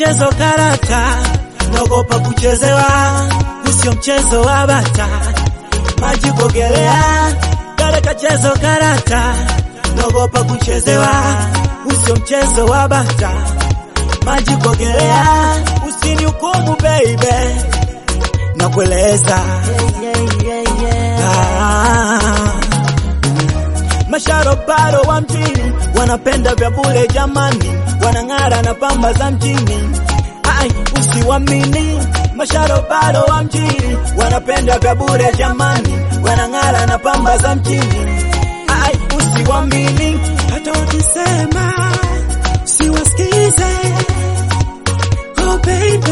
kachezo karata, naogopa kuchezewa, usio mchezo wa bata, maji kuogelea, kale kachezo karata, naogopa kuchezewa, usio mchezo wa bata, maji kuogelea, usinihukumu baby, nakueleza ah. Masharobaro wa mjini wanapenda vya bure jamani, wanang'ara na pamba za mjini. Ai, usiwamini masharobaro wa mjini wanapenda vya bure jamani, wanang'ara na pamba za mjini. Ai, usiwamini hata wakisema siwasikize. Oh baby,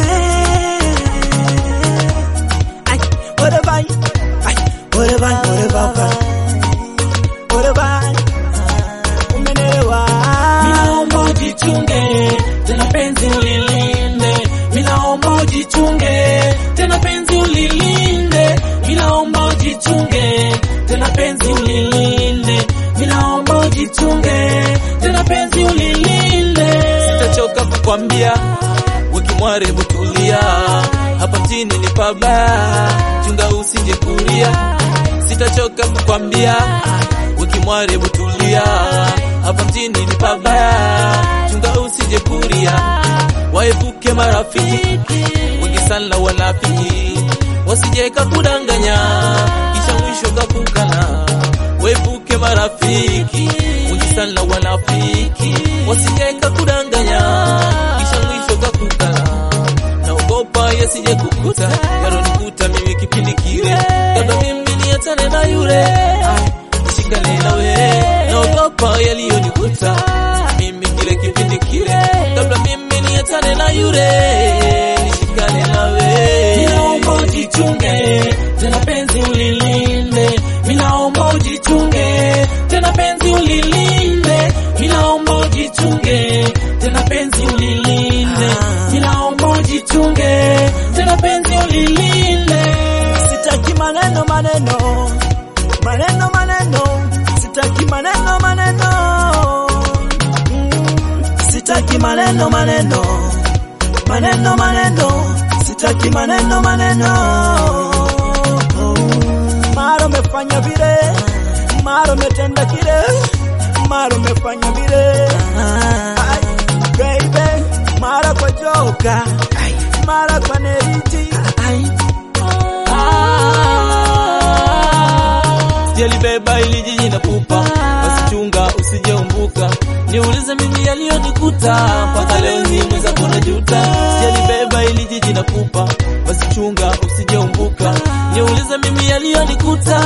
ai, whatever, ai, whatever, whatever. Whatever, umenelewa. Minaomba ujichunge tena penzi ulilinde, minaomba ujichunge tena penzi ulilinde, minaomba ujichunge tena penzi ulilinde, minaomba ujichunge tena penzi ulilinde. Sitachoka kukwambia wekimware butulia, hapa mjini ni pabaya, chunga usije kulia. Sitachoka kukwambia wekimware butulia, hapa mjini ni pabaya, chunga usije kulia. Waepuke marafiki wengi sana wanafiki, wasije kakudanganya kisha mwisho kakukana. Waepuke marafiki wengi sana wanafiki, wasije kakudanganya kisha mwisho kakukana. Naogopa yasije kukuta yaronikuta mimi kipindi kile, kabla mimi niachane na yule nishikane nawe, naogopa yaliyonikuta mimi kile kipindi kile, kabla mimi niachane na yule nishikane nawe. Ninaomba ujichunge tena penzi ulilinde, ninaomba ujichunge tena penzi ulilinde, ninaomba ujichunge tena penzi ulilinde, ninaomba ujichunge tena penzi ulilinde. Sitaki maneno maneno maneno maneno, sitaki maneno maneno, Mm, sitaki maneno maneno maneno maneno, sitaki maneno maneno. Mara umefanya vile, mara umetenda kile, mara umefanya vile, Ai, baby, mara kwa joka, mara kwa neriti, Sijalibeba ili jiji na pupa, basi chunga usijeumbuka. Niulize mimi yaliyonikuta, mpaka leo hii mwenzako najuta. Sijalibeba ili jiji na pupa, basi chunga usijeumbuka. Niulize mimi yaliyonikuta.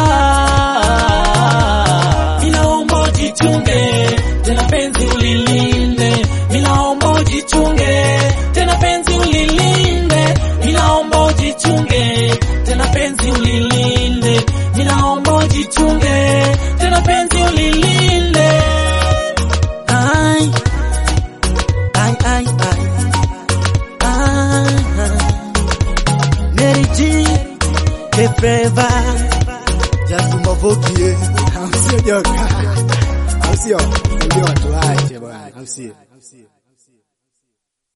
Ninaomba ujichunge, tena penzi ulilinde. Ninaomba ujichunge, tena penzi ulilinde. Ninaomba ujichunge, tena penzi ulilinde. Ninaomba ujichunge, tena penzi ulilinde. Ai, ai, ai, ai. Ah, Mary G, Kefreva, Just Mwavukie. Au sio joka? Au sio? Unajua watu wache bwana. Au sio?